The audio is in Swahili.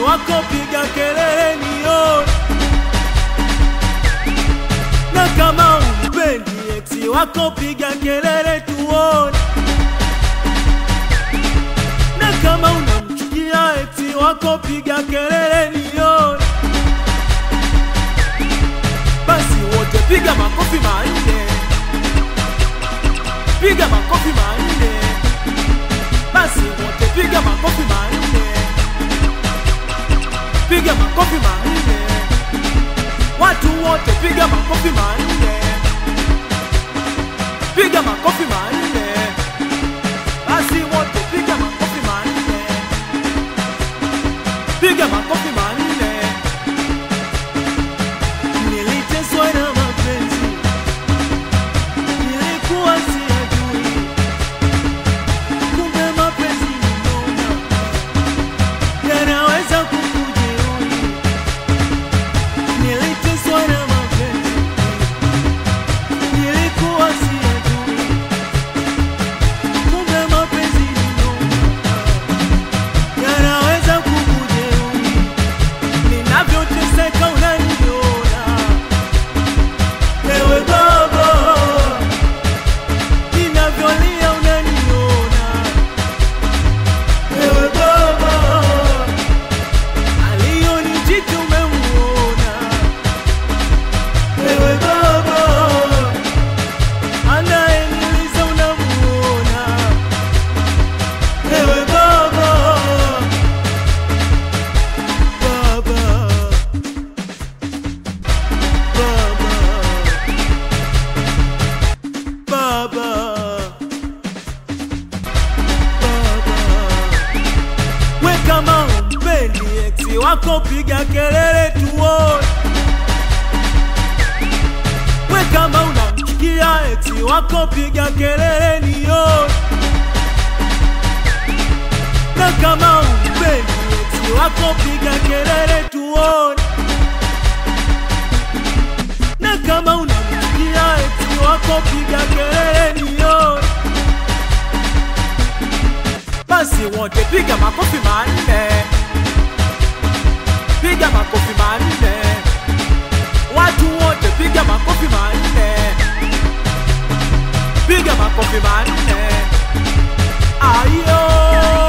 wako piga kelele nione, na kama umpendi ex wako piga kelele tuone, na kama unamchukia ex wako piga kelele nione, basi wote piga makofi manne, piga makofi manne, basi wote piga makofi manne, piga makofi manne, watu wote piga makofi manne, piga makofi manne, basi wote piga makofi manne, piga makofi manne. Niliteswa na mapenzi, nilikuwa siyajui, kumbe mapenzi ni noma, yanaweza kukujeruhi. Niliteswa na mapenzi, nilikuwa siyajui, kumbe mapenzi ni noma, yanaweza kukujeruhi. Ninavyoteseka unaniona Ewe baba, ninavyolia unaniona. Ewe baba, aliyonijiti umemuona. Ewe baba, anayeniliza unamuona. Ewe baba, baba, baba, baba, baba. We kama umpendi ex wako piga kelele tuone. We kama unamchukia ex wako piga kelele nione. Na kama umpendi ex wako piga kelele tuone. Na kama unamchukia ex wako piga kelele nione. Basi wote piga makofi manne, piga makofi manne, watu wote piga makofi manne, piga makofi manne, ayo